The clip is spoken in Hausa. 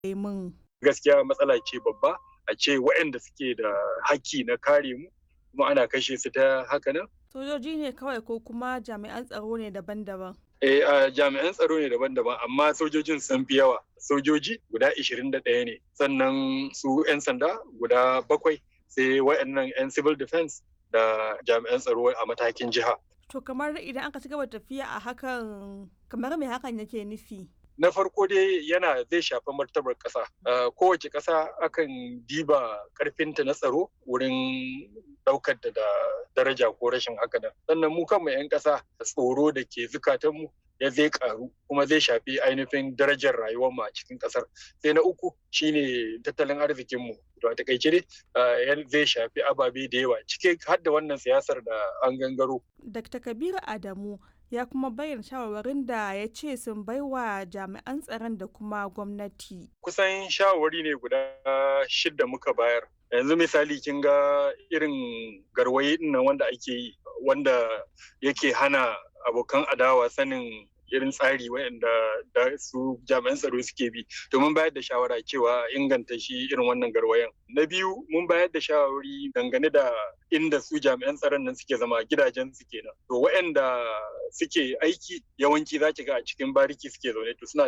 yi min. Gaskiya matsala ce babba a ce waɗanda suke da haƙƙi na kare mu kuma ana kashe su ta haka nan. Sojoji ne kawai ko kuma jami'an tsaro ne daban-daban? Eh, a jami'an tsaro ne daban-daban amma sojojin sun fi yawa. Sojoji guda 21 ne sannan su 'yan sanda guda bakwai sai waɗannan 'yan civil defense da jami'an tsaro a matakin jiha. To kamar idan aka ci gaba tafiya a hakan kamar me hakan yake nufi? Na farko dai yana zai shafi martabar ƙasa. Kowace ƙasa akan diba ƙarfinta na tsaro wurin ɗaukar da daraja ko rashin haka nan. Sannan mu kanmu 'yan ƙasa tsoro da ke zukatanmu ya zai karu kuma zai shafi ainihin darajar rayuwar mu a cikin kasar sai na uku shine tattalin arzikin mu to a takaice dai zai shafi ababe da yawa cike har da wannan siyasar da an gangaro Dr. Kabiru Adamu ya kuma bayyana shawarwarin da ya ce sun baiwa jami'an tsaron da kuma gwamnati. Kusan shawarwari ne guda shidda muka bayar. Yanzu misali kin ga irin garwaye nan wanda ake yi wanda yake hana abokan adawa sanin irin tsari waɗanda da su jami'an tsaro suke bi domin bayar da shawara cewa inganta shi irin wannan garwayan na biyu mun bayar da shawari dangane da inda su jami'an tsaron nan suke zama gidajen su kenan to waɗanda suke aiki yawanci za ki ga a cikin bariki suke zaune to suna